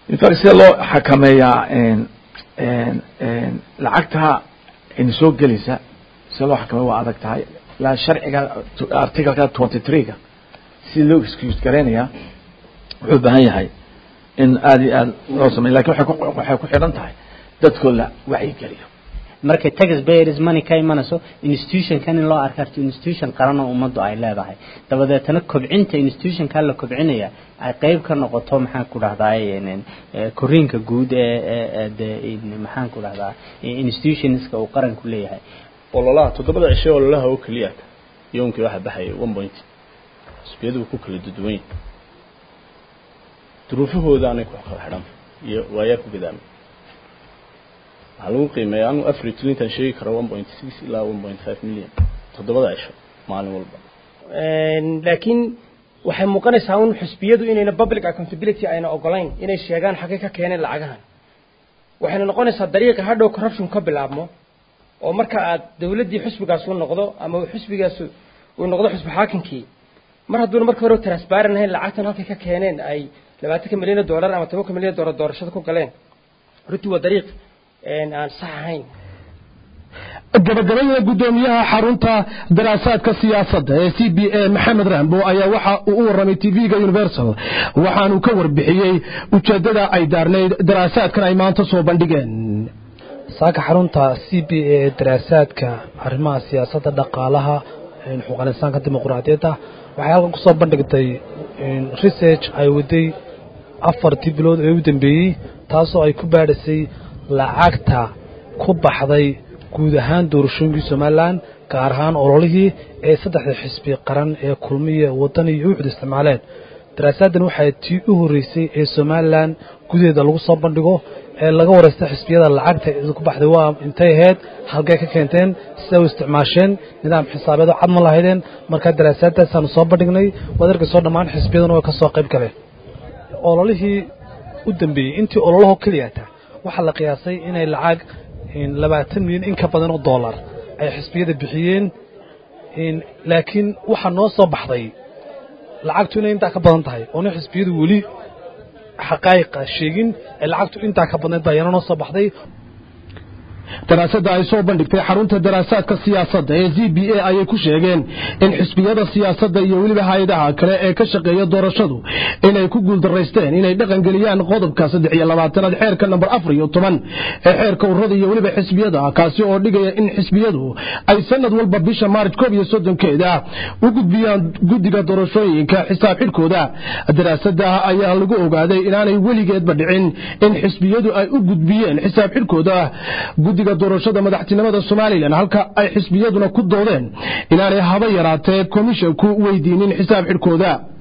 in fact sida loo xakameeyaa lacagta in soo gelaysa sida loo xakameeya waa adag tahay ilaa sharciga articleka twenty three-ga si loo excuse gareynayaa wuxuu baahan yahay in aada iyo aad loo sameyo lakin waxay ku waxay ku xidhan tahay dadkoo la wacyigeliyo markay tax payers money ka imanayso institutionkan in loo arkarto institution qaran oo ummaddu ay leedahay dabadeetana kobcinta institutionka la kobcinaya ay qayb ka noqoto maxaan ku dhahdaa koriinka guud ee de maxaan ku dhahdaa institutionska uu qaranku leeyahay ololaha toddobada cishe ololaha oo keliya yoonkii waxa baxaya one point xisbiyadu ku kala duduwan yahay duruufahooda anay ku kala xidhan iyo waayaa ku gadaamay waxaa lagu qiimeeya anu afar iyo tobantan sheegi karo one point six ilaa one point five million toddobada cisho maalin walba laakiin waxay muuqanaysaa un xisbiyadu inayna public accountability ayna ogolayn inay sheegaan xaggay ka keeneen lacagahan waxayna noqonaysaa dariiqa hadhow corruption ka bilaabmo oo marka aad dawladdii xisbigaas u noqdo ama xisbigaas uu noqdo xisbi xaakinkii mar hadduuna marka hore transparent ahayn lacagtan halkay ka keeneen ay labaatanka milyan oo dollar ama tobanka milyan oo dollar doorashada ku galeen runtii waa dariiq aan sax ahayn gabagabada guddoomiyaha xarunta daraasaadka siyaasadda ee c b a maxamed rambo ayaa waxa uu u warramay tv-ga universal waxaanuu ka warbixiyey ujeeddada ay daarnayd daraasaadkan ay maanta soo bandhigeen saaka xarunta c b a ee daraasaadka arrimaha siyaasadda dhaqaalaha xuquuqal insaanka dimuqraadiyadda waxay halkan kusoo bandhigtay research ay waday afartii bilood ee u dambeeyey taasoo ay ku baadhisay lacagta ku baxday guud ahaan doorashooyinkii somalilan gaar ahaan ololihii ee saddexda xisbi qaran ee kulmiya waddan iyo uxud isticmaaleen daraasaaddan waxay tii u horreysay ee somalilan gudaheeda lagu soo bandhigo ee laga waraysta xisbiyada lacagta ku baxday waa intay ahayd halkay ka keenteen sida u isticmaasheen nidaam xisaabeedo cad ma lahaydeen markaa daraasaadaasaanu soo bandhignay waad arkayso dhammaan xisbiyaduna way ka soo qayb galeen ololihii u dambeeyey intii ololaho keliyata waxaa la qiyaasay inay lacag labaatan milyan in ka badan oo dollar ay xisbiyada bixiyeen laakiin waxaa noo soo baxday lacagtu inay intaa ka badan tahay oona xisbiyadu weli xaqaa'iqa sheegin ee lacagtu intaa ka badnayd baa yana noo soo baxday daraasadda ay soo bandhigtay xarunta daraasaadka siyaasadda ee z b a ayay ku sheegeen in xisbiyada siyaasadda iyo weliba hay-adaha kale ee ka shaqeeya doorashadu inay ku guuldaraysteen inay dhaqangeliyaan qodobka saddex iyo labaatanaad xeerka namber afar iyo toban ee xeerka ururada iyo weliba xisbiyada kaasi oo dhigaya in xisbiyadu ay sanad walba bisha maarj koob iyo soddonkeeda u gudbiyaan guddiga doorashooyinka xisaab xidhkooda daraasadda ayaa lagu ogaaday inaanay weligeedba dhicin in xisbiyadu ay u gudbiyeen xisaab xidhkooda guddiga doorashada madaxtinimada somalilan halka ay xisbiyaduna ku doodeen inaanay haba yaraatee komishanku weydiinin xisaab xidhkooda